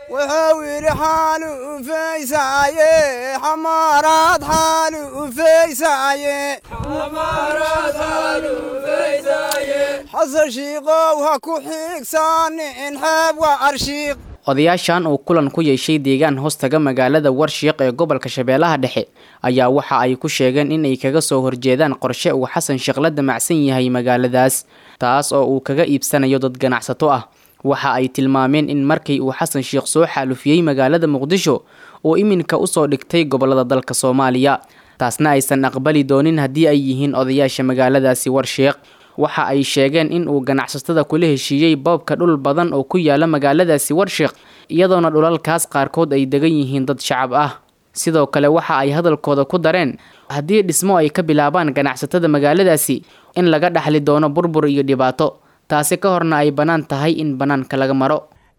wuxuu yidhi xaaluufaysaaye xamaaraad xaaluufaysaaye xasan shiikow ha ku xiigsaanin xeeb waa arshiiq odayaashan uu kulan ku yeeshay deegaan hoostaga magaalada warshiiq ee gobolka shabeellaha dhexe ayaa waxa ay ku sheegeen inay kaga soo horjeedaan qorshe uu xasan sheekh la damacsan yahay magaaladaas taas oo uu kaga iibsanayo dad ganacsato ah waxa ay tilmaameen in markii uu xasan sheekh soo xaalufiyey magaalada muqdisho uu iminka usoo dhigtay gobolada dalka soomaaliya taasna aysan aqbali doonin haddii ay yihiin odayaasha magaaladaasi warshiiq waxa ay sheegeen in uu ganacsatada kula heshiiyey boobka dhul badan oo ku yaala magaaladaasi warshiiq iyadoona dhulalkaas qaarkood ay degan yihiin dad shacab ah sidoo kale waxa ay hadalkooda ku dareen haddii dhismo ay ka bilaabaan ganacsatada magaaladaasi in laga dhaxli doono burbur iyo dhibaato taasi ka horna ay bannaan tahay in bannaanka laga maro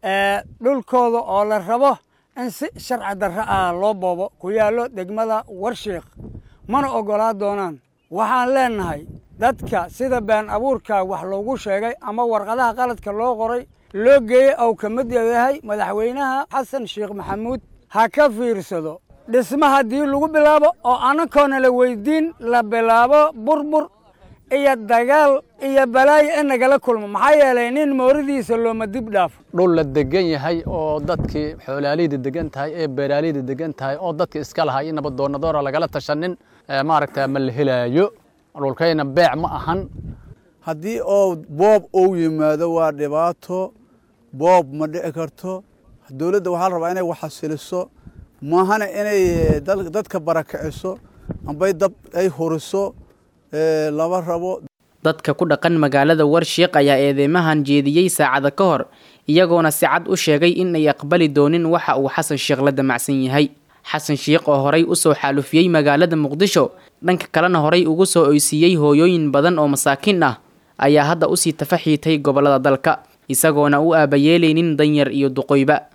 dhulkooda oo la rabo in si sharci darro ah loo boobo ku yaallo degmada warshiiq mana oggolaa doonaan waxaan leennahay dadka sida been abuurka wax loogu sheegay ama warqadaha qaladka loo qoray loo geeyey ou ka mid yahay madaxweynaha xasan sheekh maxamuud ha ka fiirsado dhisma haddii lagu bilaabo oo annagoona la weydiin la bilaabo burbur iyo dagaal iyo balaayo in nagala kulmo maxaa yeelay nin mooridiisa looma dib dhaafo dhul la degan yahay oo dadkii xoolaaliyda degan tahay ee beeraaliyda degan tahay oo dadka iska lahay in nabadoonadoora lagala tashanin maaragta ma la helaayo dhulkayna beec ma ahan haddii oo boob ou yimaado waa dhibaato boob ma dhici karto dowladda waxaa la rabaa inay waxasiliso maahana inay dadka barakiciso ambay dab ay huriso lama rabo dadka ku dhaqan magaalada warshiiq ayaa eedeymahan jeediyey saacada ka hor iyagoona si cad u sheegay in ay aqbali doonin waxa uu xasan sheekh la damacsan yahay xasan sheekh oo horay usoo xaalufiyey magaalada muqdisho dhanka kalena horay ugu soo oysiiyey hooyooyin badan oo masaakiin ah ayaa hadda usii tafaxiitay gobolada dalka isagoona u aabayeelaynin danyar iyo duqoyba